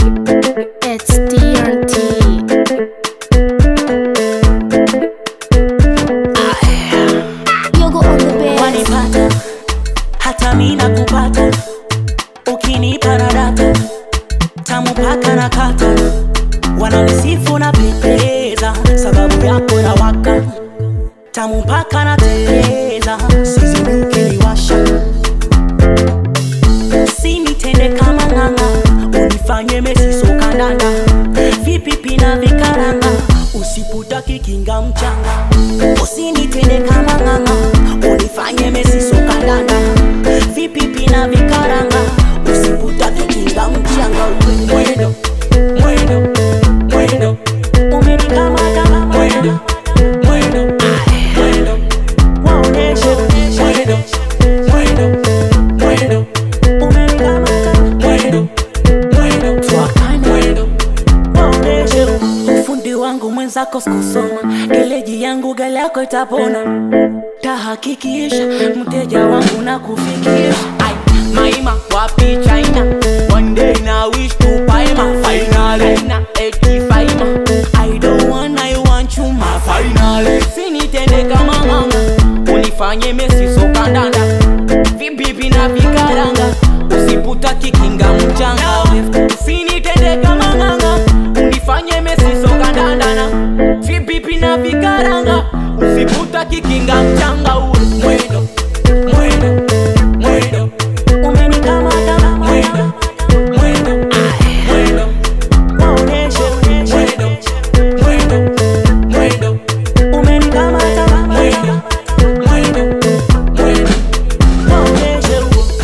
It's TNT. Yogo on the bed. wanipata hata mi nakupata ukinipa na data tamu paka na kata wananisifu na pendeza sababu yako na waka tamu paka na teleza sizini ukiniwasha sinitende kama ng'ang'a unifanye mesisokandanda vipipi na vikaranga usiputaki kinga mchanga usinitende kama ng'ang'a unifanye mesisokandanda vipipi na vikaranga usiputaki kinga mchanga uwe mwendo mwendo mwendo umenikamata mwendo mwendo mwendo waoneshe mwendo mwendo mwendo umenikamata mwendo mwendo twakana mwendo waoneshe ufundi wangu mwenzako sikusoma geleji yangu gari yako itapona tahakikisha mteja wangu na kufikisha Ai, maima wapi china one day na wish to paima finally na eti faima i don't want i want you my finally sinitende kama nganga unifanye mesi sokandanda vibibi na vikaranga usiputa kikinga mchanga usinitende kama nganga unifanye mesi sokandandana vibibi na vikaranga usiputa kikinga mchanga uwe mwendo mwendo mwendo umenikamata mwendo mwendo mwendo waoneshe mwendo mwendo mwendo umenikamata mwendo mwendo mwendo waoneshe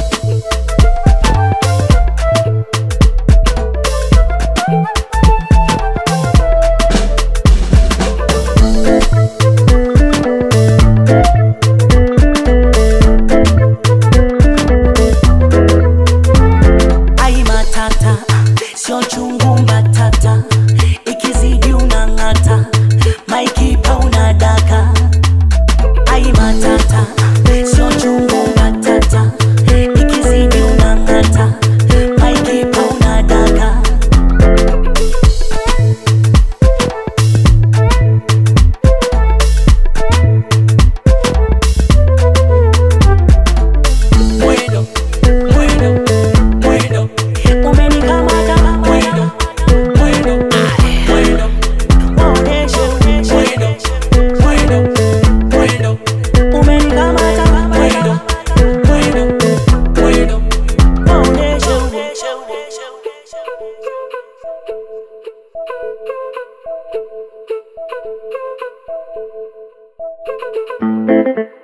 ai matata sio chungu mbatata ikizidi unang'ata maikipa unadaka ai matata sio chungu mbatata ikizidi unang'ata maikipa unadaka mwendo mwendo mwendo umenikamata mwendo mwendo mwendo waoneshe mwendo mwendo mwendo umenikamata mwendo mwendo mwendo waoneshe Thank you.